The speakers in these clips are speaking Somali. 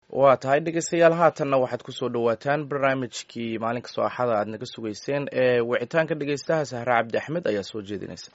waa tahay dhegeystayaal haatanna waxaad kusoo dhawaataan barnaamijkii maalin kastoo axada aad naga sugeyseen ee wicitaanka dhegeystaha sahre cabdi axmed ayaa soo jeedinaysa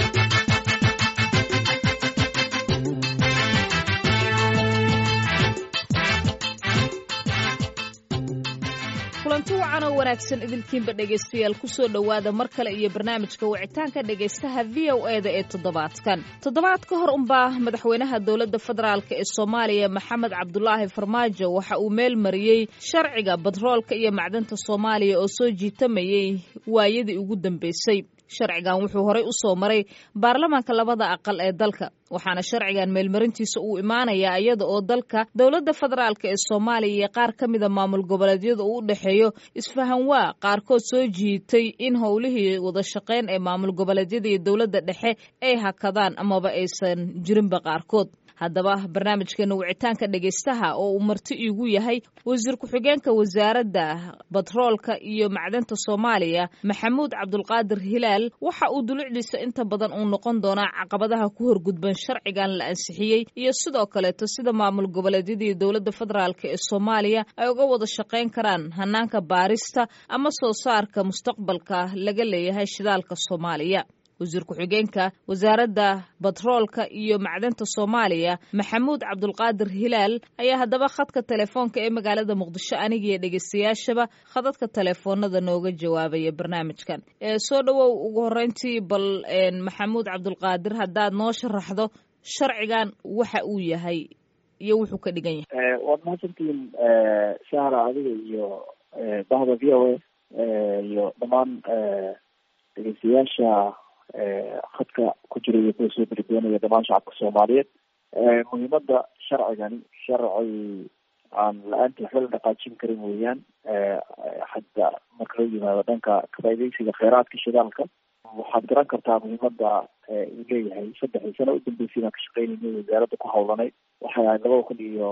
kulanti wacan oo wanaagsan idinkiinba dhegaystayaal kusoo dhowaada mar kale iyo barnaamijka wicitaanka dhegaystaha v o e da ee toddobaadkan toddobaad ka hor unbaa madaxweynaha dowladda federaalk ee soomaaliya maxamed cabdulaahi farmaajo waxa uu meel mariyey sharciga batroolka iyo macdanta soomaaliya oo soo jiitamayay waayadii ugu dambeysay sharcigan wuxuu horey u soo maray baarlamaanka labada aqal ee dalka waxaana sharcigan meelmarintiisa uu imaanayaa iyada oo dalka dowladda federaalk ee soomaaliya iyo qaar ka mida maamul goboleedyada uu u dhexeeyo isfahanwaa qaarkood soo jiitay in howlihii wada shaqeyn ee maamul goboleedyada iyo dowladda dhexe ay hakadaan amaba aysan jirinba qaarkood haddaba barnaamijkeena wicitaanka dhegaystaha oo uu marti iigu yahay wasiir ku-xigeenka wasaaradda batroolka iyo macdanta soomaaliya maxamuud cabdulqaadir hilaal waxa uu dulucdiisa inta badan uu noqon doonaa caqabadaha ku horgudban sharcigan la ansixiyey iyo sidoo kaleeto sida maamul goboleedyada iyo dowladda federaalk ee soomaaliya ay uga wada shaqayn karaan hanaanka baarista ama soo saarka mustaqbalka laga leeyahay shidaalka soomaaliya wasiir ku-xigeenka wasaaradda batroolka iyo macdanta soomaaliya maxamuud cabdulqaadir hilaal ayaa haddaba khadka telefoonka ee magaalada muqdisho anigiiyo dhegeystayaashaba khadadka telefoonada nooga jawaabaya barnaamijkan soo dhowow ugu horeyntii bal maxamuud cabdulqaadir haddaad noo sharaxdo sharcigan waxa uu yahay iyo wuxuu ka dhigan yahay waad mahadsantihiin sahra adiga iyo bahda v o a iyo dhammaan dhegeystayaasha khadka ku jira iyo kuwa soo berdoonaya dhamaan shacabka soomaaliyeed muhiimada sharcigani sharci aan la-aantii waxba la dhaqaajin karin weeyaan hadda marka loo yimaado dhanka kafaideysiga kheyraadka shidaalka waxaad garan kartaa muhiimada uu leeyahay saddexdii sano udambeysay baan ka shaqeynayna wasaaradda ku hawlanayd waxay ahayd labada kun iyo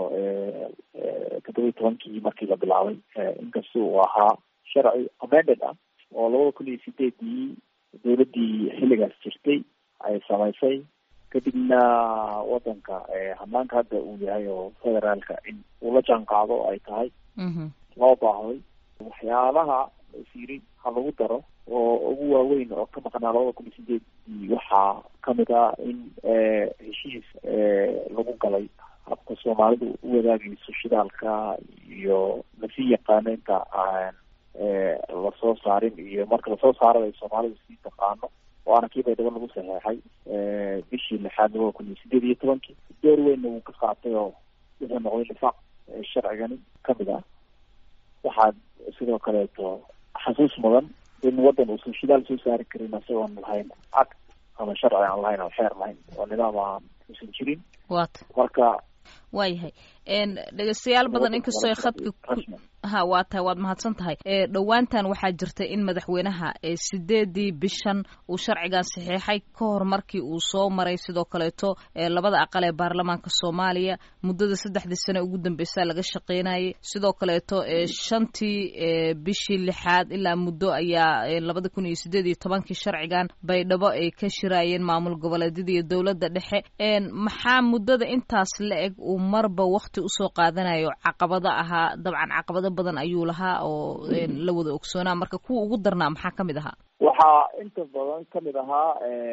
toddoba iyo tobankii markii la bilaabay inkasta uu ahaa sharci amended ah oo labada kun iyo sideedii dowladdii xilligaas jirtay ay samaysay kadibna wadanka hanaanka hadda uu yahay oo federaalka in uu la jaan qaado ay tahay loo baahday waxyaalaha siri ha lagu daro oo ugu waaweyn oo ka maqnaa labada kun iyo sideedii waxaa kamid ah in heshiis lagu galay habka soomaalidu u wadaagayso shidaalka iyo lasii yaqaano inta aan lasoo saarin iyo marka lasoo saaro ay soomaalidu sii taqaano waana kii baydhabo lagu saxeexay bishii lixaad labada kun iyo sideed iyo tobankii door weynna wuu ka qaatay oo wuxuu noqday nifaaq sharcigani kamid ah waxaad sidoo kaleeto xasuus mudan in waddan uusan shidaal soo saari karin isagoon lahayn cad ama sharci aan lahayn oo xeer lahayn oo nidaam aan uusan jirin wat marka waayahay dhegeystayaal badan inkastoo khadka ha waa tahay waad mahadsan tahay dhowaantan waxaa jirta in madaxweynaha sideedii bishan uu sharcigan saxiixay ka hor markii uu soo maray sidoo kaleeto labada aqal ee baarlamaanka soomaaliya muddada saddexdii sane ugu dambeysa laga shaqeynayay sidoo kaleeto shantii bishii lixaad ilaa muddo ayaa labada kun iyo sideed iyo tobankii sharcigan baydhabo ay ka shiraayeen maamul goboleedyada iyo dowladda dhexe maxaa muddada intaas la eg uu marba wakti usoo qaadanayo caqabado ahaa dabcan caqabado badan ayuu lahaa oo la wada ogsoonaa marka kuwa ugu darnaa maxaa kamid ahaa waxaa inta badan kamid ahaa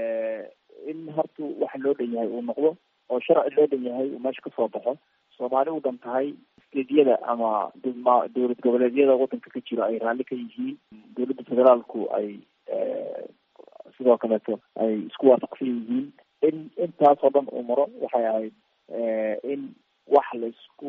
in horta waxa loo dhan yahay uu noqdo oo sharci loo dhan yahay uu meesha kasoo baxo soomaali u dhan tahay steedyada ama dowlad goboleedyada wadanka ka jira ay raalli ka yihiin dowladda federaalku ay sidoo kaleeto ay isku waafaqsan yihiin in intaasoo dhan uu maro waxay ahayd in wax la isku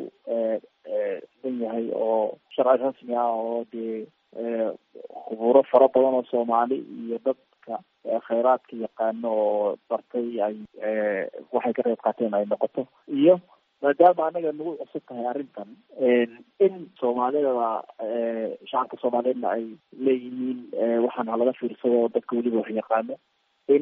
dan yahay oo sharci rasmi ah oo dee khuburo fara badan oo soomaali iyo dadka kheyraadka yaqaano oo bartay ay waxay ka qayb qaateen ay noqoto iyo maadaama anaga nagu cusub tahay arrintan in soomaalida shacabka soomaaliyeedna ay leeyihiin waxaan halaga fiirsado dadka weliba wax yaqaano in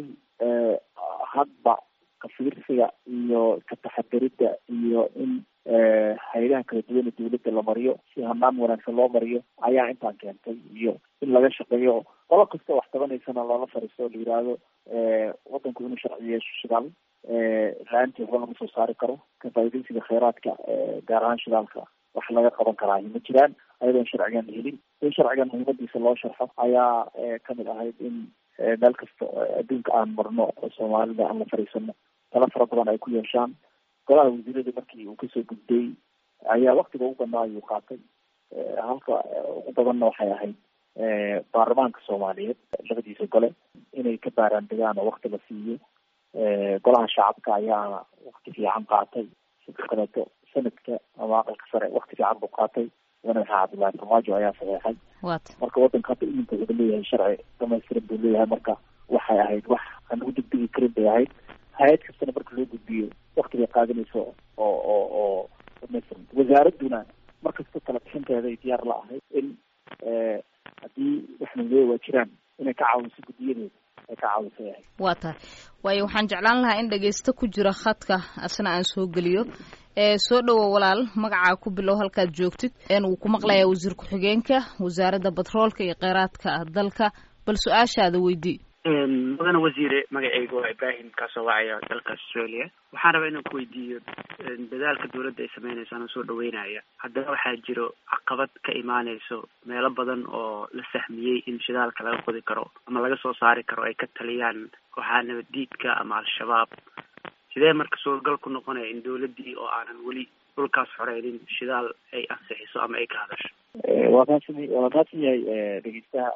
hadba kafiirsiga iyo ka taxadirida iyo in hay-adaha kala duwan ee dawladda la mariyo si hanaan wanaagsan loo mariyo ayaa intaan keentay iyo in laga shaqeeyo qolo kasta wax tabanaysana loola fariisto la yiraahdo wadanku inuu sharci yeesho shidaal la-aantii waxba lama soo saari karo ka faaidaysiga kheyraadka gaar ahaan shidaalka wax laga qaban karaahi ma jiraan ayadoon sharcigan helin in sharcigan muhiimadiisa loo sharxo ayaa kamid ahayd in meel kasta adduunka aan marno oo soomaalida aan la fariisano tala fara badan ay ku yeeshaan golaha wasiirada markii uu kasoo gudbay ayaa waktiga ugu badnaa ayuu qaatay halka ugu badanna waxay ahayd baarlamaanka soomaaliyeed labadiisa gole inay ka baaraan degaan oo wakti la siiyo golaha shacabka ayaa wakti fiican qaatay sidoo kaleeto sanadka ama aqalka sare wakti fiican buu qaatay madaxa cabdullaahi farmaajo ayaa saxeexay marka wadanka hadda iminka wuxuu leeyahay sharci dhamaystiran buu leeyahay marka waxay ahayd wax aan lagu degdegi karin bay ahayd hay-ad kastana marka loo gudbiyo wakti bay qaadanayso oo oo oo dhamaystiran wasaaraduna markasta tala bixinteeda ay diyaar la ahayd in haddii waxnaleeya waa jiraan inay ka caawiso guddiyadeeda ay ka caawiso yahay waa tahay waayo waxaan jeclaan lahaa in dhagaysto ku jira khadka asna aan soo geliyo soo dhowo walaal magacaa ku bilow halkaad joogtid wuu ku maqlayaa wasiir ku-xigeenka wasaaradda batroolka iyo kheyraadka dalka bal su-aashaada weydii mudane wasiire magacayga waa ibrahim kaasoo wacaya dalka australia waxaan rabaa inaan ku weydiiyo dadaalka dawladda ay sameynayso anoo soo dhaweynaya haddana waxaa jiro caqabad ka imaaneyso meelo badan oo la sahmiyey in shidaalka laga qodi karo ama laga soo saari karo ay ka taliyaan kooxaha nabaddiidka ama al-shabaab sidee marka suuragal ku noqonaya in dawladdii oo aanan weli dhulkaas xoreynin shidaal ay ansixiso ama ay ka hadasho waa mahadsan waa mahadsan yahay dhegeystaha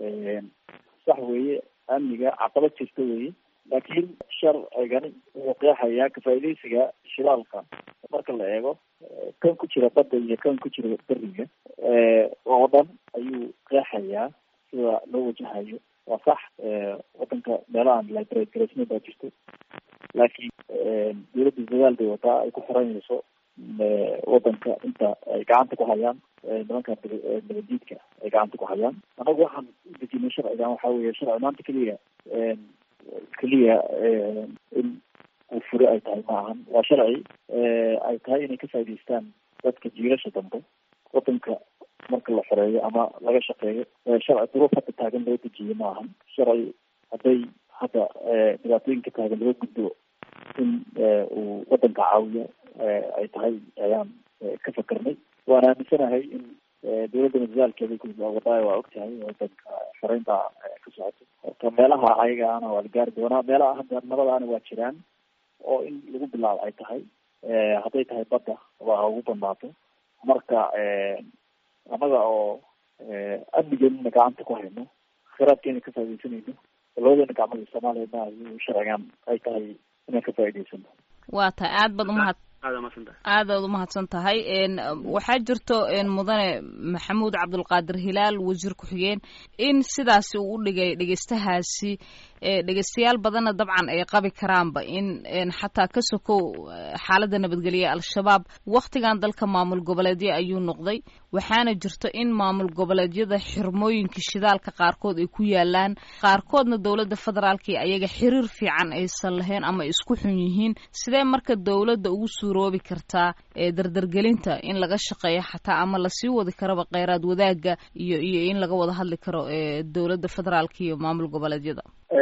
sax weeye amniga caqabad jirta weeye laakiin sharcigani wuxuu qeexayaa kafaa'idaysiga shidaalka marka la eego kan ku jira badda iyo kan ku jira beriga oo dhan ayuu qeexayaa sida loo wajahayo waa sax wadanka meelahaan librate garaysna baa jirto laakiin dawladda dadaal bay wataa ay ku xoreynayso wadanka inta ay gacanta ku hayaan nimanka nabadiidka ay gacanta ku hayaan anagu waxaan udejinay sharcigan waxa weeye sharci maanta keliya keliya in uu fure ay tahay ma ahan waa sharci ay tahay inay ka faa'idaystaan dadka jiilasha dambe wadanka marka la xoreeyo ama laga shaqeeyo sharci duruuf hadda taagan loo dejiye ma ahan sharci hadday hadda dhibaatooyinka taagan laga gudbo in uu wadanka caawiyo ay tahay ayaan ka fakarnay waan aaminsanahay in dawladda dadaalkeeda wadaayo waa ogtahay wadanka xoreynta ka socoto horta meelaha ayagaana waa la gaari doonaa meelaha hadda nabadaana waa jiraan oo in lagu bilaabo ay tahay hadday tahay badda waa ugu badnaato marka annaga oo amnigeena gacanta ku hayno khiraadkeena ka faaidaysanayno labadeena gacmada soomaaliya ma sharcigan ay tahay inaan ka faa'idaysano waa tahay aad baad umahad aadaad umahadsan tahay waxaa jirto mudane maxamuud cabdulqaadir hilaal wasiir ku-xigeen in sidaasi uu u dhigay dhegeystahaasi dhegeystayaal badanna dabcan ay qabi karaanba in xataa ka sokow xaaladda nabadgelya al-shabaab wakhtigan dalka maamul goboleedyo ayuu noqday waxaana jirto in maamul goboleedyada xirmooyinka shidaalka qaarkood ay ku yaalaan qaarkoodna dowladda federaalkii ayaga xiriir fiican aysan lahayn ama isku xun yihiin sidee marka dowladda ugu suuroobi kartaa dardargelinta in laga shaqeeyo xataa ama lasii wadi karaba kheyraad wadaagga iyo iyo in laga wada hadli karo dowladda federaalka iyo maamul goboleedyada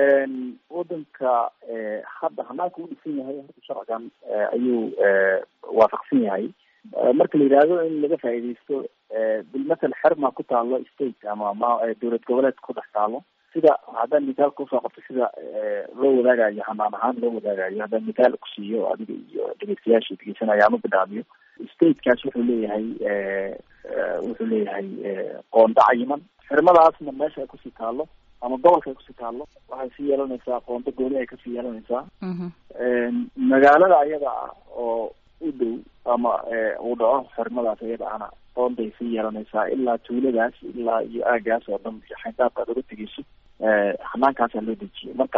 wadanka hadda hanaanka u dhisan yahay horta sharcigan ayuu waafaqsan yahay marka la yidhaahdo in laga faa'iidaysto bilmathal xerma ku taalo state ama ma dowlad goboleed ku dhex taalo sida haddaan mitaalka usoo qabto sida loo wadaagayo hanaan ahaan loo wadaagayo haddaan mitaal kusiiyo adiga iyo dhegeystayaasha dhegeysanaya ama bidhaamiyo statekaas wuxuu leeyahay wuxuu leeyahay qoonda cayiman xirmadaasna meesha ay kusii taalo ama gobolka ay kusii taalo waxay sii yeelanaysaa qoonda gooni ay kasii yeelanaysaa magaalada ayada ah oo u dhow ama uu dhaco xirmadaas ayada ana qoonday sii yeelanaysaa ilaa tuuladaas ilaa iyo aagaas oo dhan iyo xayndaabka ad oga tegeyso hanaankaasa loo dejiyay marka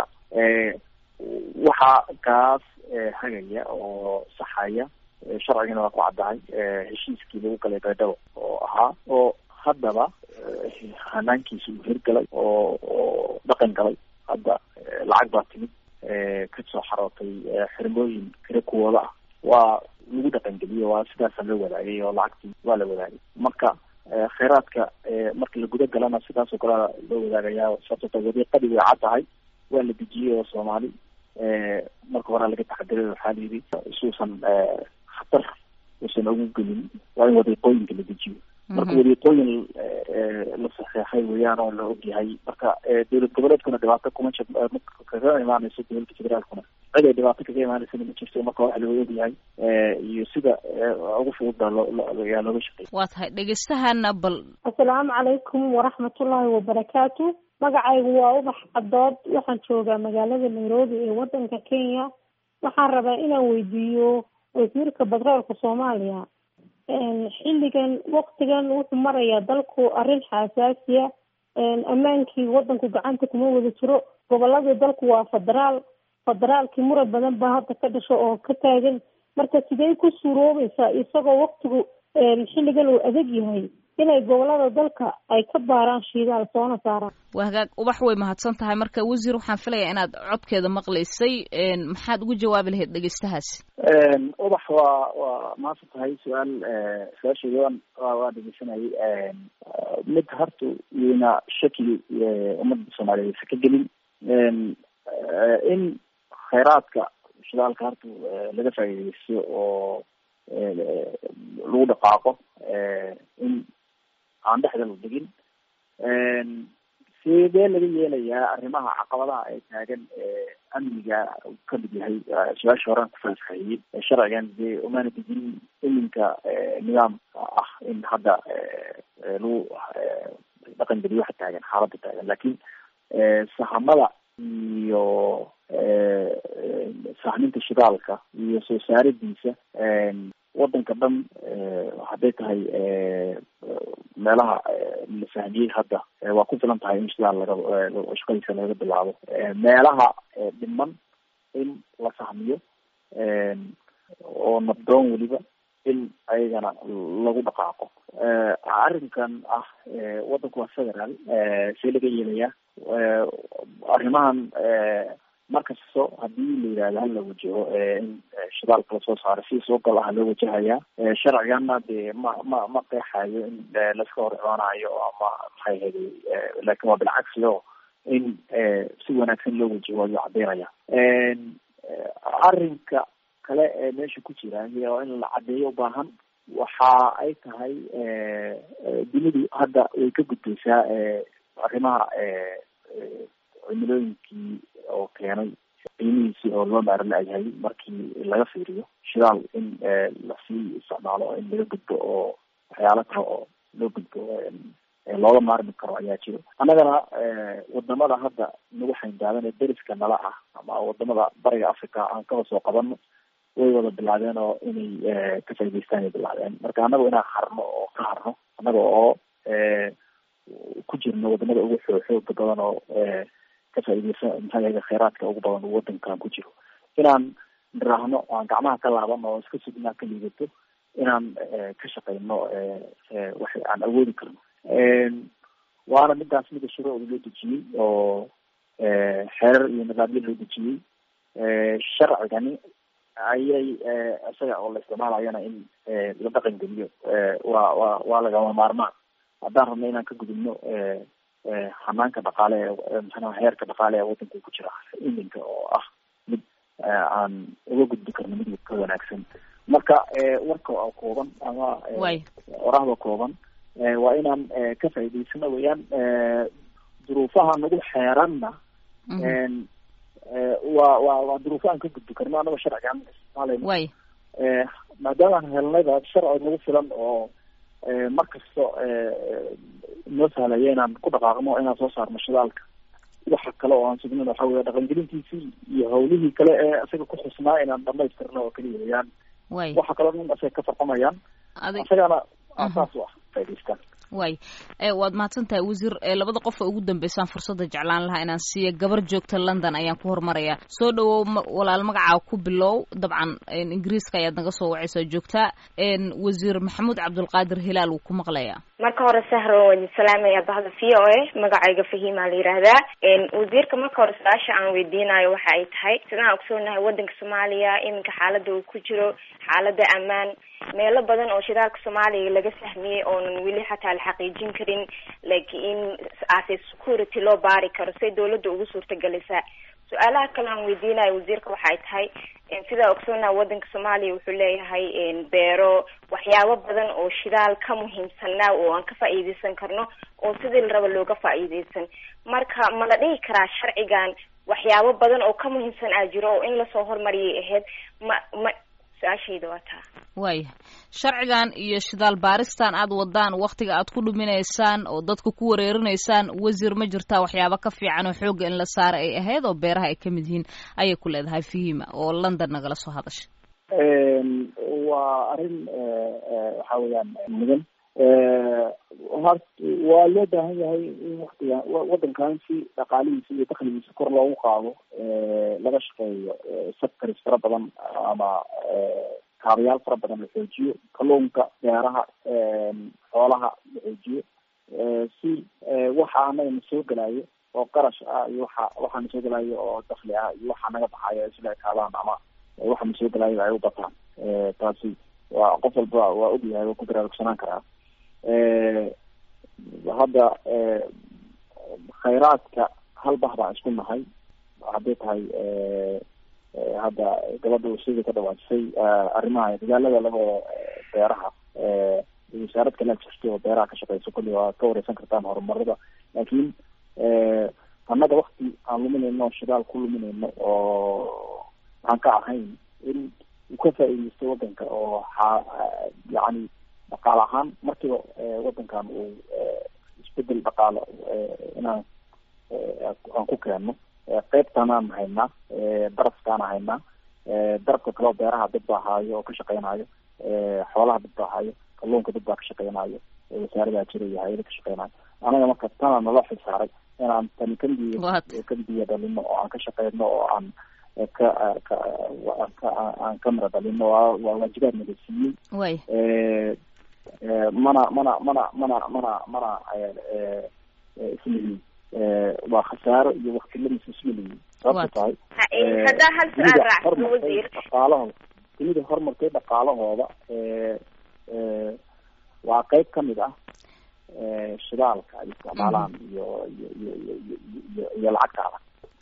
waxaa kaas hagaya oo saxaya sharcigana waa ku caddahay heshiiskii lagu galay baydhabo oo ahaa oo haddaba hanaankiisa uu hirgalay oo oo dhaqan galay hadda lacag baa timid kasoo xarootay xirmooyin kale kuwooda ah waa lagu dhaqangeliyo waa sidaasa loo wadaagay oo lacagtii waa la wadaagay marka kheyraadka marka la guda galana sidaasoo kalea loo wadaagayaa sababto wadiiqadii way cad tahay waa la dejiyey oo soomaali marka horaa laga taxadiray waxaa la yidhi isuusan khatar uusan ugu gelin waa in wadiiqooyinka la dejiyo marka wadiiqooyin la saxeexay weeyaan oo la ogyahay marka dowlad goboleedkuna dhibaato kuma jir kaga imaaneyso dowladda federaalkuna cid ay dhibaato kaga imaaneysana ma jirto marka waxa loo ogyahay iyo sida ugu fududba looyaa looga shaqeey waa tahay dhegeystahana bal assalaamu calaykum waraxmatullaahi wabarakaatu magacaygu waa ubax cadood waxaan joogaa magaalada nairobi ee wadanka kenya waxaan rabaa inaan weydiiyo wasiirka batroolka soomaaliya xilligan waktigan wuxuu marayaa dalku arrin xasaasiya ammaankii wadanku gacanta kuma wada jiro goboladii dalku waa federaal federaalkii muran badan baa hadda ka dhasho oo ka taagan marka sidee ku suuroobaysaa isagoo waktigu xilligan uu adag yahay inay gobolada dalka ay ka baaraan shiidaal soona saaraan waa hagaag ubax way mahadsan tahay marka wasiir waxaan filayaa inaad codkeeda maqlaysay maxaad ugu jawaabi lahayd dhegeystahaasi ubax waa waa mahadsan tahay su-aal su-aasheeda waan waa dhegeysanayay mid horta iyona shaki ummadda soomaaliyeed aysa ka gelin in khayraadka shidaalka horta laga faa'iideysto oo lagu dhaqaaqo in aan dhexda la dhigin sidee laga yeelayaa arrimaha caqabadaha ay taagan amniga kamid yahay su-aasha horean ku faahfaahiyey sharcigan dee umaana dejin iminka nidaamka ah in hadda lagu dhaqan geliyo waxa taagan xaaladda taagan laakiin sahamada iyo sahminta shidaalka iyo soo saaridiisa wadanka dhan hadday tahay meelaha la fahmiyey hadda waa ku filan tahay in shidaal laga shaqadiisa laga bilaabo meelaha dhiman in la fahmiyo oo nabdoon weliba in ayagana lagu dhaqaaqo arrinkan ah wadanku waa federaal see laga yeelayaa arrimahan markasto hadii la yidhahdo hala wajaho in shidaalka lasoo saaro si soo gal ah loo wajahayaa sharcigana dee ma ma ma qeexayo in laska hor imaanayo ama maxay hada laakin waa bilcagsi o in si wanaagsan loo wajaho ayuu cadeynaya arrinka kale ee meesha ku jira oo in la cadeeyo ubaahan waxa ay tahay dunidu hadda way ka gudbaysaa arrimaha cimilooyinkii oo keenay qiimihiisii oo loo maaro la-yahay markii laga fiiriyo shidaal in lasii isticmaalo in laga gudbo oo waxyaalo kale oo loo gudbo looga maarmi karo ayaa jiro annagana wadamada hadda nagu xayndaadan ee deriska nala ah ama wadamada bariga africa aan kaba soo qabano way wada bilaabeen oo inay ka faa'idaystaan ay bilaabeen marka annaga inaan harno oo ka harno annaga oo ku jirno wadamada ugu xoo xooga badan oo ka faaideysa maxaa yahay kheyraadka ugu badan uu wadankan ku jiro inaan niraahno aan gacmaha ka laabano oo iska sugnaa ka liidato inaan ka shaqeyno wax aan awoodi karno waana midaas mida shuruucda loo dejiyey oo xeerar iyo nidaamyo loo dejiyey sharcigani ayay isaga oo la isticmaalayana in la dhaqan geliyo waa wa waa lagama maarmaan haddaan rabno inaan ka gudubno hanaanka dhaqaale ee maxaa heerka dhaqaale ee wadanka ku jira iminka oo ah mid aan uga gudbi karno mid ka wanaagsan marka warka oo kooban ama orahda kooban waa inaan ka faa'idaysano weeyaan duruufaha nagu xeeranna waa wa waa duruufo aan ka gudbi karno anagoo sharcigaan isticmaalayno maadaamaan helnayba sharci nagu filan oo mar kasto noo sahlaya inaan ku dhaqaaqno inaan soo saarno shidaalka waxa kale oo aan sugnin waxa wey dhaqangelintiisii iyo hawlihii kale ee isaga ku xusnaa inaan dhamaystirno oo kaliya weyaan waxa kaloo dhan isaga ka farqamayaan isagana saas u ah faa'idaystaan way waad mahadsan tahay wasiir labada qof oo ugu dambeysaan fursadda jeclaan lahaa inaan siiya gabar joogta london ayaan ku hormarayaa soo dhawow walaal magacaa ku bilow dabcan ingiriiska ayaad naga soo wacaysaa joogtaa wasiir maxamuud cabdulqaadir hilaal wuu ku maqlayaa marka hore sahro waan idin salaamaya bahda v o a magacayga fahimaa la yidhaahdaa wasiirka marka hore su-aasha aan weydiinayo waxa ay tahay sidaan ogsoonahay wadanka soomaaliya iminka xaalada uu ku jiro xaalada ammaan meelo badan oo shidaalka soomaaliya laga fahmiyey oonan weli xataa la xaqiijin karin laakiin ase security loo baari karo say dawladda ugu suurtagelisaa su-aalaha kale aan weydiinayo wasiirka waxay tahay sidaa ogsoonaha wadanka soomaaliya wuxuu leeyahay beero waxyaabo badan oo shidaal ka muhiimsanaa oo aan ka faa'iideysan karno oo sidii la raba looga faa'iideysan marka ma la dhihi karaa sharcigan waxyaabo badan oo ka muhiimsan aa jiro oo in lasoo hormariyay ahayd ma ma su-aashayda waa taa waaya sharcigan iyo shidaal baaristan aad wadaan waktiga aad ku dhuminaysaan oo dadka ku wareerinaysaan wasiir ma jirtaa waxyaaba ka fiican oo xoogga in la saara ay ahayd oo beeraha ay kamid yihiin ayay ku leedahay fihima oo london nagala soo hadashay waa arrin waxa weeyaan mudan hort waa loo baahan yahay in waktiga wadankan si dhaqaalihiisa iyo dakligiisa kor loogu qaado laga shaqeeyo sectors fara badan ama kaabayaal fara badan la xoojiyo kalluunka beeraha xoolaha la xoojiyo si waxa anaga na soo gelayo oo qarash ah iyo waxa waxa na soo gelayo oo dakli ah iyo waxa naga baxayo isla ekaadaan ama waxa na soo gelayo ay u bataan taasi waa qof walba waa ogyahay waa ku baraarugsanaan karaa hadda khayraadka hal bah baan isku nahay hadday tahay hadda gabadha sida ka dhawaajisay arrimaha dagaalada labada beeraha wasaarad kale jirto oo beeraha ka shaqeyso kulli waa ka wareysan kartaan horumarada laakiin annaga wakti aan luminayno shidaal ku luminayno oo aan ka ahayn in uu ka faa'iideysto wadanka oo xa yacni dhaqaale ahaan markiiba wadankan uu isbedel dhaqaale inaan aan ku keenno qeybtanaan haynaa darafkaana haynaa darafka kaleo beeraha dad baa haayo oo ka shaqeynayo xoolaha dad baa haayo kalluunka dad baa ka shaqeynayo wasaaradaa jira iyo hay-ada ka shaqeynayo anaga marka tana nala xilsaaray inaan tani kambiya kambiya dhalino oo aan ka shaqeyno oo aan ka ka aan ka mara dhalino waa waa waajibaad naga siiyey way mana mana mana mana mana mana islihi waa khasaaro iyo waktiladiisa ismaliyi sababta tahay haddaa hal su-aal raacsan wasiir dhaqaalahooda dunida horumartay dhaqaalahooda waa qeyb kamid ah shidaalka ay isticmaalaan iyo iyo iyo iyo iyo iyo lacagtaada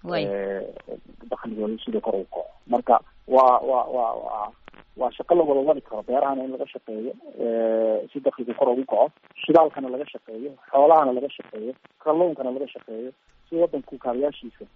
dakligooda sida kor u kaco marka waa waa waa waa waa shaqo la wada wadi karo beerahana in laga shaqeeyo si dakliga kor ugu kaco shidaalkana laga shaqeeyo xoolahana laga shaqeeyo kalluunkana laga shaqeeyo si wadanku kaabayaashiisa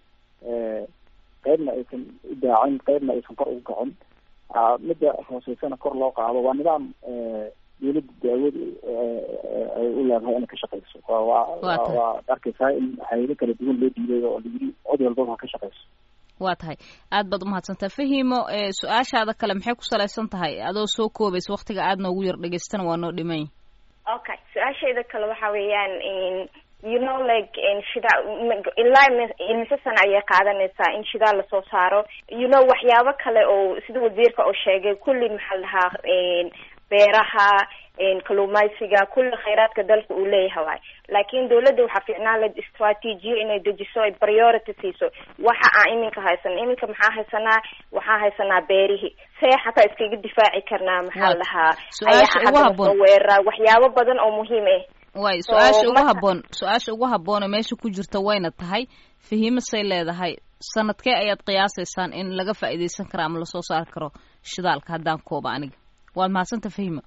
qeybna aysan u daacin qeybna aysan kor ugu kacin midda hooseysana kor loo qaado waa nidaam dawladda daawad ay u leedahay inay ka shaqeyso waa waa arkeysaa in hayado kala duwan loo diiday oo layiri cod walbaba ha ka shaqeyso waa tahay aad baad umahadsantaa fahimo su-aashaada kale maxay ku salaysan tahay adoo soo koobaysa waktiga aad noogu yar dhegeystana waa noo dhimany okay su-aashayda kale waxa weeyaan you know like shida ilaa imise sana ayay qaadanaysaa in shidaal lasoo saaro you know waxyaabo kale oo sida wasiirka oo sheegay kulli maxaa la dhahaa beeraha kaluumaysiga kulli khayraadka dalka uu leeyahay waay laakiin dawladda waxaa fiicnaan lahayd istraatiijiyo inay dejiso ay priority siiso waxa aan iminka haysano iminka maxaa haysanaa waxaa haysanaa beerihii see xataa iskaga difaaci karnaa maxaa lahaa weerara waxyaabo badan oo muhiim ah way su-aasha ugu haboon su-aasha ugu haboone meesha ku jirta wayna tahay fahimo say leedahay sanadkee ayaad qiyaasaysaan in laga faa'iideysan karo ama lasoo saari karo shidaalka haddaan kooba aniga waad mahadsanta fahima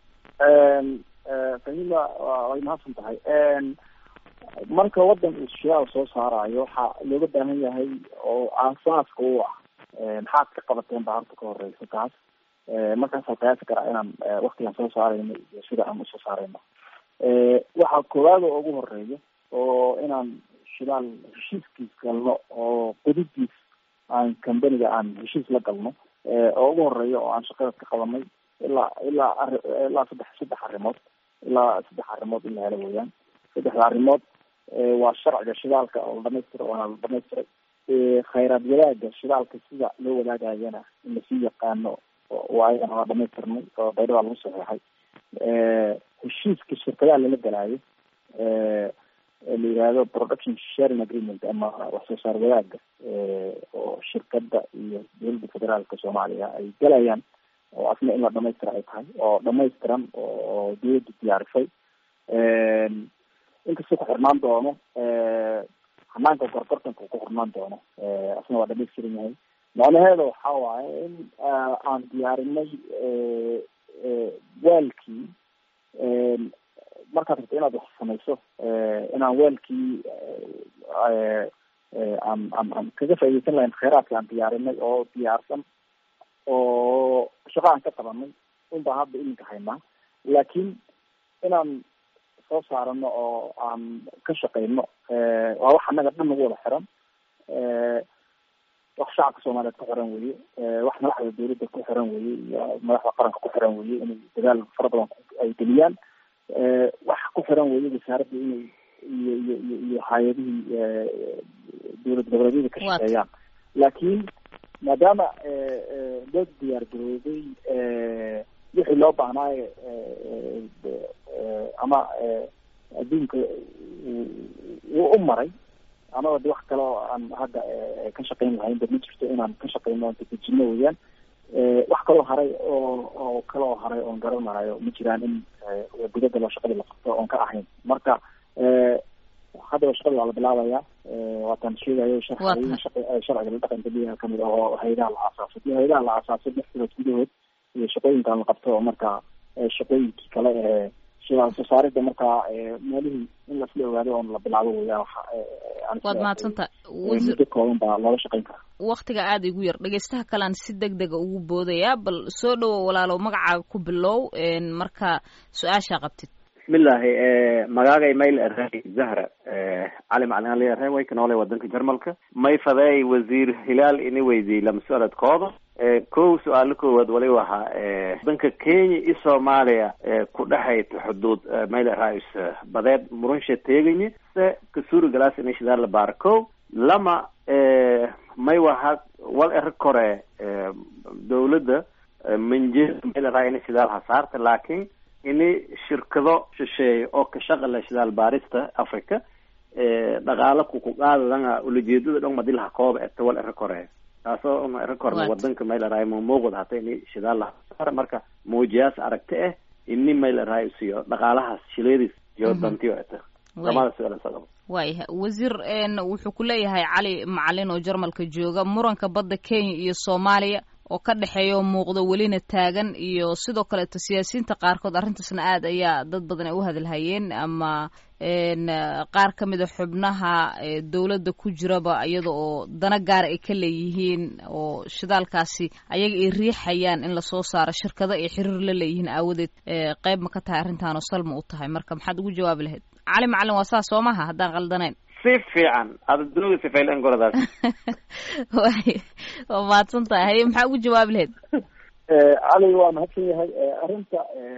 fahima way mahadsan tahay marka wadan uu shidaal soo saarayo waxaa looga baahan yahay oo aasaaska u ah maxaad ka qabateen baa horta ka horeysa taas markaasaan qiyaasi karaa inaan waktigaan soo saarayno iyo sida aan usoo saarayno waxaa koowaad oo ugu horeeya oo inaan shidaal heshiiskiis galno oo qudidiis aan companiga aan heshiis la galno oo ugu horeeya oo aan shaqada ka qabanay ilaa ilaa ari ilaa saddex saddex arrimood ilaa saddex arrimood in la helo weeyaan saddexda arrimood waa sharciga shidaalka oo la dhamaystira waana la dhamaystiray khayraad wadaaga shidaalka sida loo wadaagayana in lasii yaqaano waa ayagana waa dhamaystirnay oo baydhada lagu saxeexay heshiiska shirkadaha lala galaayo la yihahdo production sharing agreement ama wax soo saar wadaaga oo shirkada iyo dowladda federaalka soomaaliya ay galayaan oo asna in la dhamaystira ay tahay oo dhamaystiran oo dawladda diyaarisay inkastoo ku xirnaan doono hanaanka gorgortanka ku xirnaan doono asna waa dhamaystiran yahay macnaheeda waxa waaye in aan diyaarinay waalkii markaad rabto inaad wax samayso inaan waalkii aan aan aan kaga faaideysan lahayn kheyraadka aan diyaarinay oo diyaarsan oo shaqo aan ka qabanay un baa hadda iminka haynaa laakiin inaan soo saarano oo aan ka shaqeyno waa wax annaga dhan nagu wada xiran wax shacabka soomaaliyeed ku xiran weye wax madaxda dawladda ku xiran weye iyo madaxda qaranka ku xiran weye inay dadaal fara badan ay geliyaan wax ku xiran weye wasaaradda inay iyo iyo iyo iyo hay-adihii dowlad goboleedyada ka shaqeeyaan laakiin maadaama loo diyaar garoobay wixii loo baahnaayo ama adduunka wuu u maray amaba de wax kale oo aan hadda ka shaqeyn lahayn ba ma jirto inaan ka shaqeyno oon dadejino weyaan wax kaloo haray oo oo kale oo haray oon garanayo ma jiraan in gudada loo shaqadii la qabto oon ka ahayn marka haddaba shaqadii waa la bilaabaya waataan sheegayo sharciga sharciga la dhaqan geliya kamid ah oo hayadaha la aasaasay iyo hayadaha la aasaasay lix bilood gudahood iyo shaqooyinkan la qabto oo marka shaqooyinkii kale ee sida soo saarida markaa meelihii in lasla ogaado oon la bilaabo weya waad mahadsanta muddo kooban baa looga shaqeyn karaa waktiga aada igu yar dhegeystaha kalean si deg dega ugu boodaya bal soo dhowo walaalow magacaaga ku bilow marka su-aashaa qabtid bismillahi magaagay mayl arey zahra cali macalin ali arey way kanoole wadanka jarmalka may fadeey wasiir hilaal ini weydiyey lama su-aaladkooda kow su-aalo koowaad wali wahaa wadanka kenya iyo soomaaliya ku dhexayta xuduud mayl rais badeed murunsha teeganye se kasuri galas ini shidaal la baara kow lama may waha wal ero kore dawladda manjeed mayl raa ini shidaal hasaarta laakin ini shirkado shisheeye oo ka shaqala shidaal baarista africa dhaqaalo kukuqaadadanga ulajeedada dhon madilaha kooba eta wal ero kore taasoo una ero korna wadanka mayl araay mamuuqda hata ini shidaal lahasaara marka muujiyaas aragti ah ini mayl araay siyo dhaqaalahaas shileedis iyo dantiyo eta lamada su-aal sagaba waayahay wasiir wuxuu ku leeyahay cali macalin oo jarmalka jooga muranka badda kenya iyo soomaaliya oo ka dhexeeya oo muuqda welina taagan iyo sidoo kaleeto siyaasiyiinta qaarkood arrintaasna aad ayaa dad badan ay u hadalhayeen ama qaar ka mida xubnaha dowladda ku jiraba iyada oo dana gaara ay ka leeyihiin oo shidaalkaasi ayaga ay riixayaan in lasoo saaro shirkado ay xiriir la leeyihiin aawadeed qeyb ma ka tahay arrintaanoo salma u tahay marka maxaad ugu jawaabi lahayd cali macalin waa saas soo maha haddaan qaldanayn si fiican adadooga sifaylan goradaas way waa mahadsan tahay haye maxaa ugu jawaabi lahayd cali waa mahadsan yahay arrinta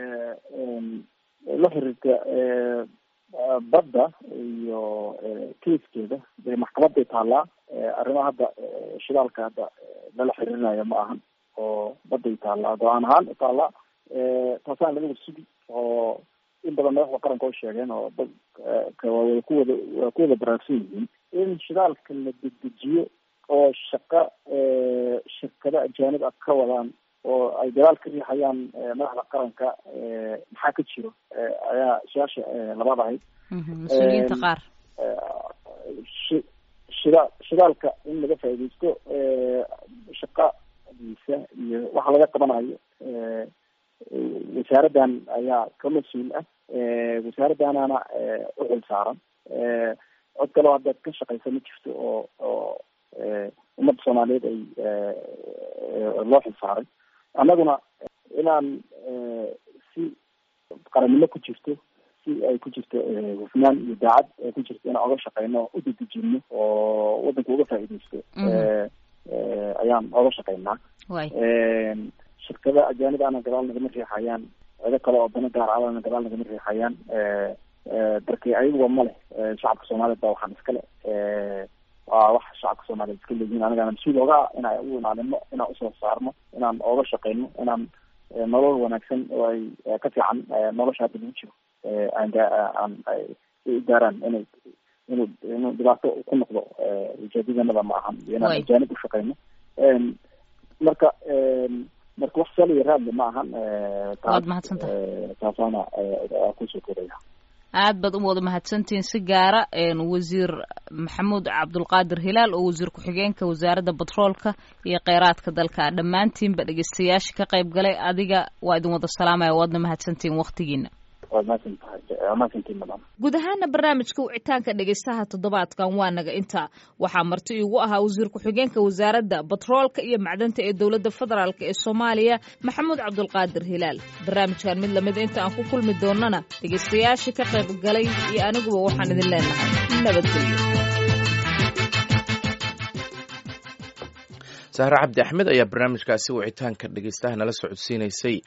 la xiriirta badda iyo kaiskeeda dee maxkamaday taallaa arrimaha hadda shidaalka hadda lala xiriirinayo ma ahan oo badday taallaa go-aan ahaan taallaa taasaan laga warsugi oo in badan madaxda qaranka oo sheegeen oo dadka waa kuwada waa ku wada baraarsan yihiin in shidaalka la dedejiyo oo shaqa shirkado ajaanib ah ka wadaan oo ay dagaal ka riixayaan madaxda qaranka maxaa ka jiro ayaa su-aasha labaad ahayd mas-uuliyiinta qaar shi- shida shidaalka in laga faaidaysto shaqadiisa iyo waxa laga qabanayo wasaaraddan ayaa ka mas-uul ah wasaaraddanana u xil saaran cod kaleo haddaad ka shaqaysa ma jirto oo oo ummadda soomaaliyeed ay loo xil saaray annaguna inaan si qarannimo ku jirto si ay ku jirto hufnaan iyo daacad ay ku jirto inaan oga shaqeyno o u dedejino oo waddanka uga faaidaysto ayaan oga shaqeynaa way shirkada ajaanib ana gadaal nagama riixayaan cido kale oo dana gaar alana gadaal nagama riixayaan darki ayaguba ma leh shacabka soomaaliyeed ba waxaan iskale waa wax shacabka soomaaliyeed iska leeyihiin anigana mas-uul oga inaan u ilaalino inaan usoo saarno inaan ooga shaqeyno inaan nolol wanaagsan oo ay ka fiican nolosha hadda lagu jiro aan aan u gaaraan inay inuu inuu dhibaato ku noqdo ujeedadanada ma ahan iyo inaan ajaanib u shaqeyno marka marka wax sal iyo raadle ma ahan waad mahadsantahay taasaana kusoo koraya aad baad u wada mahadsantihiin si gaara wasiir maxamuud cabdulqaadir hilaal oo wasiir ku-xigeenka wasaaradda batroolka iyo kheyraadka dalka dhammaantiinba dhegeystayaasha ka qayb galay adiga waa idin wada salaamaya waadna mahadsantihiin waktigiina guud ahaana barnaamijka wicitaanka dhegeystaha toddobaadkan waa naga intaa waxaa marti iigu ahaa wasiir ku-xigeenka wasaaradda batroolka iyo macdanta ee dowladda federaalk ee soomaaliya maxamuud cabdulqaadir hilaal barnaamijkan mid lamida inta aan ku kulmi doonana dhegeystayaashii ka qayb galay iyo aniguba waxaan idin leenahay nabadgelyo sahre cabdi axmed ayaa barnaamijkaasi wicitaanka dhegeystaha nala socodsiinaysay